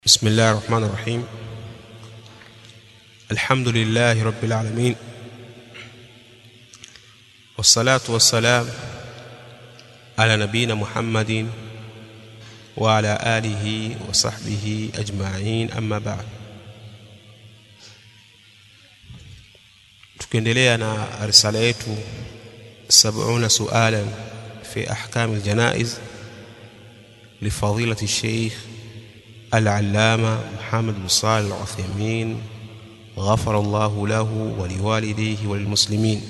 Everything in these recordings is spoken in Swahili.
بسم الله الرحمن الرحيم الحمد لله رب العالمين والصلاة والسلام على نبينا محمد وعلى آله وصحبه أجمعين أما بعد tukiendelea na risala yetu 70 sualan fi ahkam aljanaiz لفضيلة الشيخ العلامة محمد بن صالح العثيمين غفر الله له ولوالديه وللمسلمين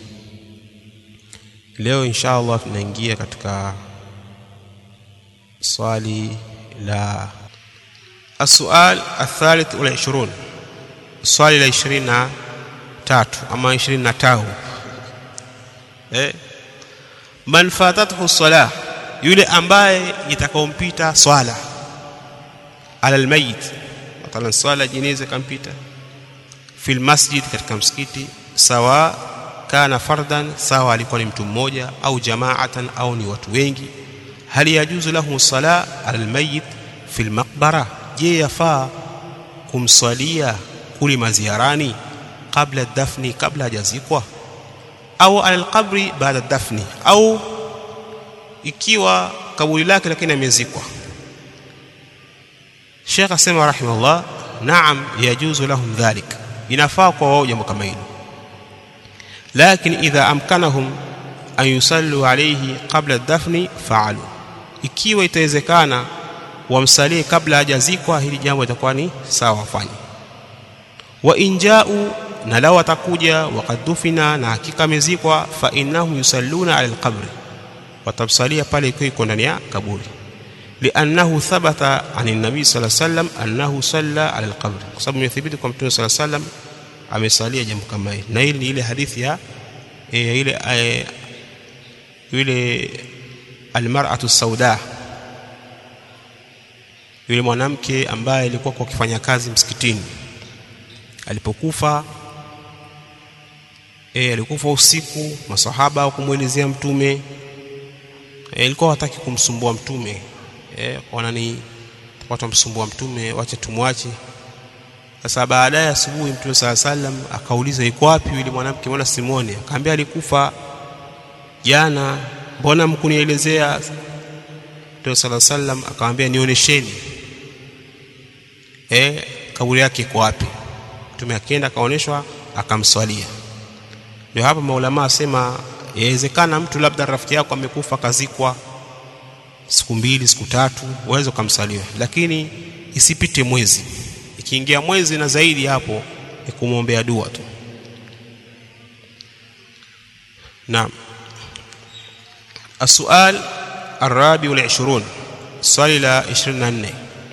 leo insha allah tunaingia katika swali la السؤال الثالث والعشرون swali la ishirini na tatu ama ishirini na tau eh? man fatathu salah yule ambaye itakaompita swala ala almayit mathalan swala jeneza kampita fil masjid katika msikiti sawa kana fardan sawa alikuwa ni mtu mmoja au jamaatan au ni watu wengi hal yajuzu lahu sala ala almayit fil maqbara je yafaa kumswalia kuli maziarani kabla dafni kabla hajazikwa au ala alqabri baada dafni au ikiwa kaburi lake lakini amezikwa Sheikh asema rahimahullah naam yajuzu lahum dhalik inafaa kwa wao jambo kama hilo lakini idha amkanahum an yusallu alayhi qabla dafni faalu ikiwa itawezekana wamsalie kabla hajazikwa hili jambo litakuwa ni sawa wafanye wa injau na lao atakuja wakad dufina na hakika amezikwa fa innahum yusalluna ala alqabri watamsalia pale ikiwa iko ndani ya kaburi لأنه ثبت عن النبي صلى الله عليه وسلم أنه صلى على القبر sababu imethibiti kwa mtume صلى الله عليه وسلم amesalia jambo kama hili na hili ni ile hadithi ya e, ile e, yule almar'atu sauda yule mwanamke ambaye alikuwa kwa kufanya kazi msikitini alipokufa e, alikufa usiku masahaba kumwelezea mtume e, ilikuwa hataki kumsumbua mtume eh, wanani watu wamsumbua mtume wache tumwache sasa baadaye asubuhi mtume saa sallam akauliza iko wapi yule mwanamke mbona simoni akaambia alikufa jana mbona mkunielezea mtume saa sallam akamwambia nionyesheni eh, kaburi yake iko wapi mtume akienda akaonyeshwa akamswalia ndio hapa maulama asema yawezekana mtu labda rafiki yako amekufa kazikwa siku mbili siku tatu uweze ukamsaliwa lakini isipite mwezi ikiingia mwezi na zaidi hapo ni kumwombea dua tu naam السؤال الرابع والعشرون swali la 24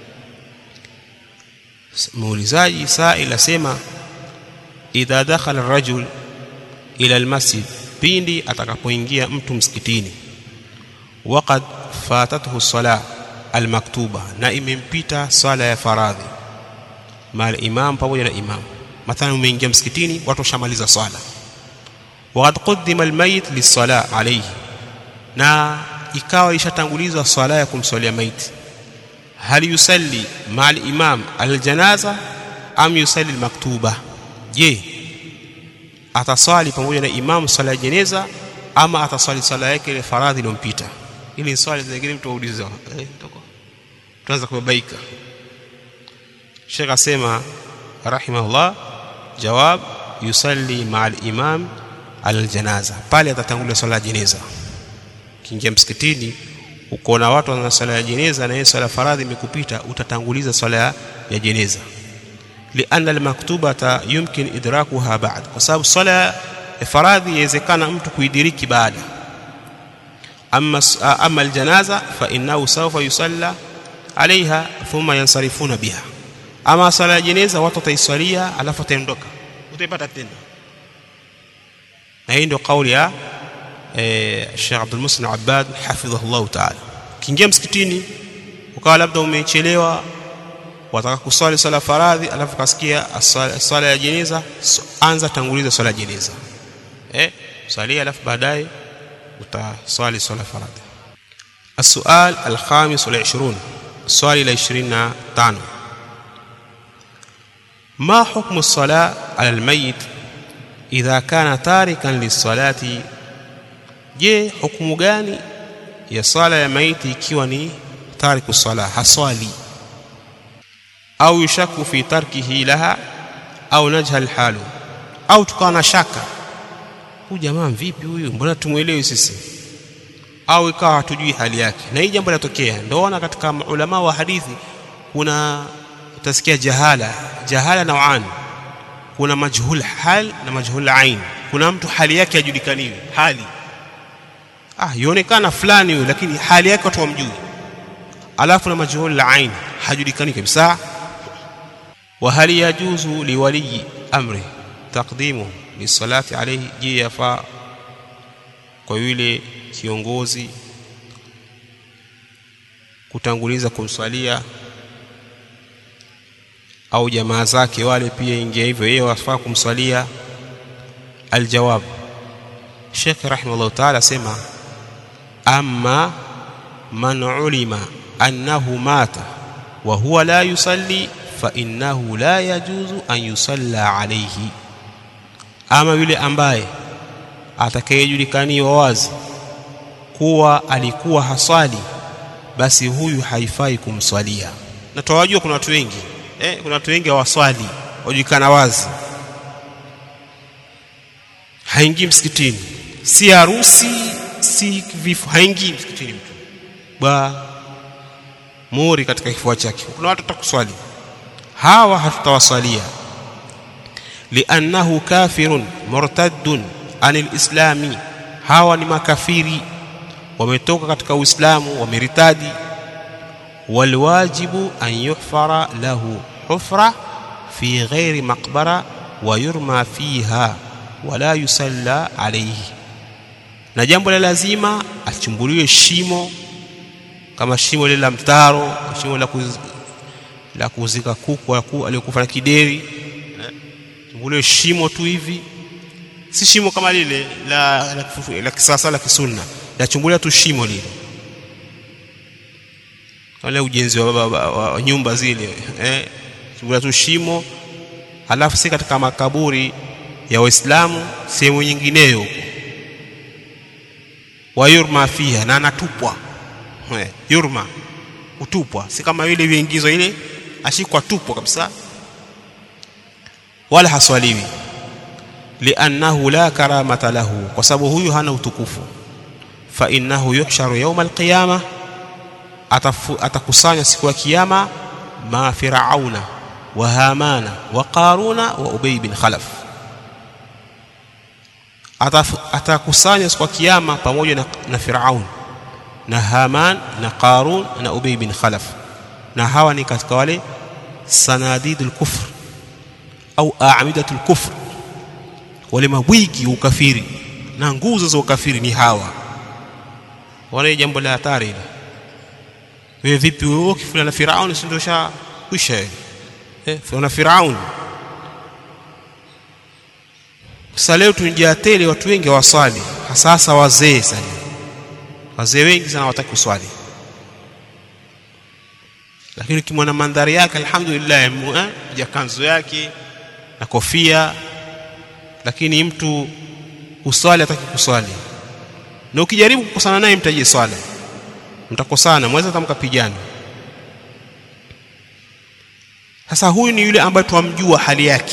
muulizaji sail asema idha dakhala ar-rajul ila al-masjid pindi atakapoingia mtu msikitini waqad fatathu sala almaktuba na imempita swala ya faradhi mal imam pamoja na imam mathalan umeingia msikitini watu washamaliza swala waqad qaddima almayit lisala alayhi na ikawa ishatangulizwa swala ya kumswalia maiti hal yusalli mal imam aljanaza am yusalli almaktuba je ataswali pamoja na imam swala ya jeneza ama ataswali swala yake ile faradhi iliyompita ili swali zingine mtu auliza eh tuanza kubabaika Sheikh asema rahimahullah jawab yusalli ma'al imam al-janaza pale atatangulia swala ya jeneza kiingia msikitini uko na watu wana swala ya jeneza na yeye swala faradhi imekupita utatanguliza swala ya jeneza lianna al-maktubata yumkin idrakuha ba'd kwa sababu swala ya faradhi yawezekana mtu kuidiriki baada أما أما الجنازة فإنه سوف يصلى عليها ثم ينصرفون بها أما صلاة الجنازة وتتيسwalia alafu taondoka utaipata tena na hii ndio kauli ya eh, Sheikh Abdul Muslim Abbad hafidhahullah ta'ala kiingia msikitini ukawa labda umechelewa wataka kuswali swala faradhi alafu kasikia swala ya jeneza anza tanguliza swala ya jeneza eh salia alafu baadaye utaswali swala faradhi السؤال الخامس والعشرون swali la 25 ma hukmu sala ala almayit idha kana tarikan lisalati je hukumu gani ya sala ya maiti ikiwa ni tariku sala haswali au yushaku fi tarkihi laha au najhal halu au tukawa na shaka huyu jamaa vipi huyu mbona tumwelewi sisi au ikawa hatujui hali yake na hii jambo linatokea ndoona katika ulama wa hadithi kuna utasikia jahala jahala nauan kuna majhul hal na majhul ain kuna mtu hali yake hajulikaniwi hali ah ionekana fulani huyu lakini hali yake watu wamjui alafu na majhul ain hajulikani kabisa wa hal yajuzu liwali amri taqdimu lisalati alayhi je yafaa kwa yule kiongozi kutanguliza kumswalia au jamaa zake wale pia ingia hivyo yeye wafaa kumswalia aljawab Sheikh rahimahullah ta'ala sema amma man ulima annahu mata wa huwa la yusalli fa innahu la yajuzu an yusalla alayhi ama yule ambaye atakayejulikaniwa wazi kuwa alikuwa haswali basi huyu haifai kumswalia na tawajua kuna watu wengi eh, kuna watu wengi hawaswali wajulikana wazi haingii msikitini si harusi si vifo haingii msikitini mtu ba muri katika kifua chake kuna watu watakuswali hawa hatutawaswalia liannahu kafirun murtaddun anil islami hawa ni makafiri wametoka katika uislamu wameritadi walwajibu an yuhfara lahu hufra fi ghairi maqbara wa yurma fiha wala yusalla alayhi na jambo la lazima achumbuliwe shimo kama shimo lile la mtaro shimo la kuz, la kuzika kuku aliyokufa na kideri chumbuliwe shimo tu hivi si shimo kama lile la la, la kisasa la kisunna lachumbulia tu shimo lile wale ujenzi wa, wa, wa, wa nyumba zile eh chumbulia tu shimo halafu si katika makaburi ya waislamu sehemu nyingineyo huko wa yurma fiha na anatupwa eh, yurma utupwa si kama ile iliyoingizwa ile ashikwa tupwa kabisa wala haswaliwi liannahu la karamata lahu kwa sababu huyu hana utukufu fa innahu yuhsharu yawma alqiyama atakusanya siku ya kiyama ma firauna wa hamana wa qaruna wa ubay bin khalaf atakusanya siku ya kiyama pamoja na, na firaun na haman na qarun na ubay bin khalaf na hawa ni katika wale sanadidul kufr au a'midatul kufr wale mabwigi wa ukafiri na nguzo za ukafiri ni hawa wale jambo la hatari ile wewe vipi wewe ukifuna na Firauni si ndio sha kwisha eh na Firauni sasa leo tunjia tele watu wengi hawaswali hasa hasa wazee sana wazee wengi sana hawataki kuswali lakini ukimwona mandhari yake alhamdulillah eh, ya kanzu yake na kofia lakini mtu uswali hataki kuswali na ukijaribu kukosana naye mtaje swala mtakosana mweza hata mkapigana sasa huyu ni yule ambaye twamjua hali yake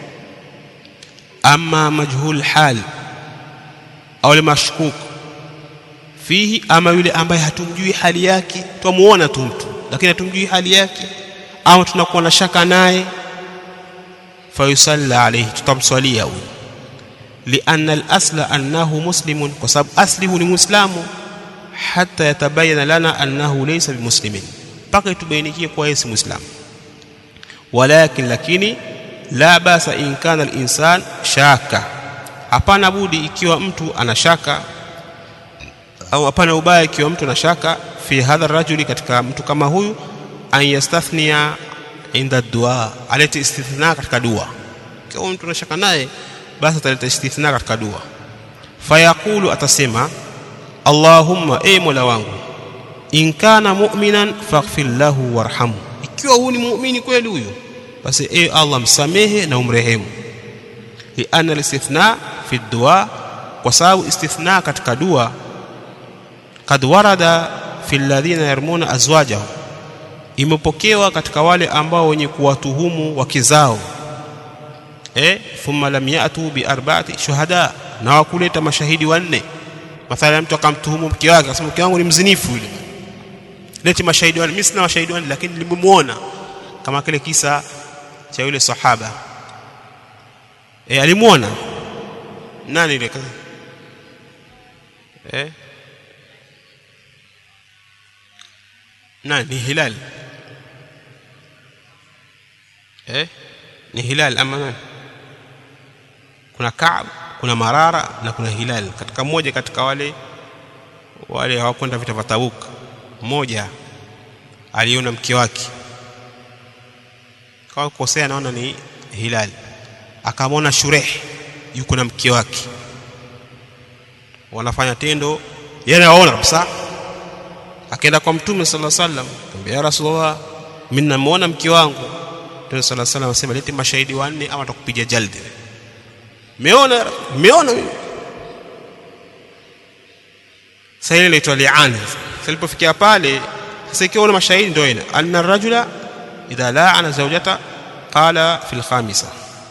ama majhul hal au mashkuk fihi ama yule ambaye hatumjui hali yake twamuona tu mtu lakini hatumjui hali yake au tunakuwa na shaka naye fayusalla alayhi tutamswalia huyu لأن الأصل أنه مسلم وسبب أصله لمسلم حتى يتبين لنا أنه ليس بمسلم بقي تبينيكي كويس مسلم ولكن lakini la basa in kana al-insan shaka hapana budi ikiwa mtu ana shaka au hapana ubaya ikiwa mtu ana shaka fi hadha rajuli katika mtu kama huyu an yastathnia inda dua alete istithna katika dua ikiwa mtu ana shaka naye basi ataleta istithna katika dua fayaqulu atasema allahumma e mola wangu in kana mu'minan faghfir lahu warhamhu ikiwa huyu ni muumini kweli huyu basi e Allah msamehe na umrehemu lianna alistithna fi dua kwa sababu istithna katika dua kad warada fi alladhina yarmuna azwajahum imepokewa katika wale ambao wenye kuwatuhumu wake zao eh thumma lam yatu bi arba'ati shuhada na wakuleta mashahidi wanne mathalan mtu akamtuhumu mke wake akasema mke wangu ni mzinifu yule leti mashahidi wanne mimi sina mashahidi wanne lakini nilimuona kama kile kisa cha yule sahaba eh alimuona nani ile eh nani ni hilal eh ni hilal ama nani kuna Kaab kuna Marara na kuna Hilal katika mmoja katika wale wale hawakwenda vita vya Tabuk mmoja aliona mke wake kwa kukosea naona ni Hilal akamwona Shureh yuko na mke wake wanafanya tendo yeye anaona kabisa akaenda kwa mtume sallallahu alaihi wasallam akamwambia ya rasulullah mimi namuona mke wangu mtume sallallahu alaihi wasallam asema leti mashahidi wanne ama atakupiga jaldi meona meona mimi sasa ile inaitwa li'an sasa ilipofikia pale sasa ikiwa una mashahidi ndio ina anna rajula idha la'ana zawjata qala fil khamisa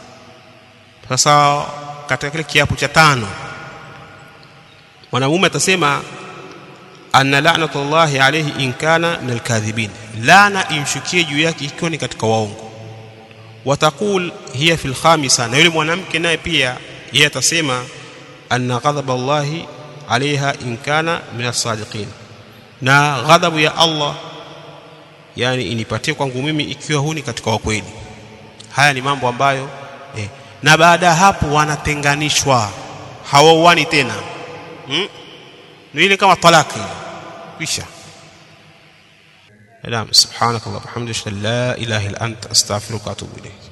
sasa katika kile kiapo cha tano mwanamume atasema anna la'natullahi alayhi in kana min alkadhibin laana imshukie juu yake ikiwa ni katika waongo watakul hiya fil khamisa na yule mwanamke naye pia yeye atasema anna ghadhab Allahi alaiha in kana min as-sadiqin na ghadhabu ya Allah yani inipatie kwangu mimi ikiwa huni katika wakweli haya ni mambo ambayo eh, na baada ya hapo wanatenganishwa hawauani tena hmm? ni ile kama talaki kisha نعم سبحانك اللهم وبحمدك لا اله الا انت استغفرك واتوب اليك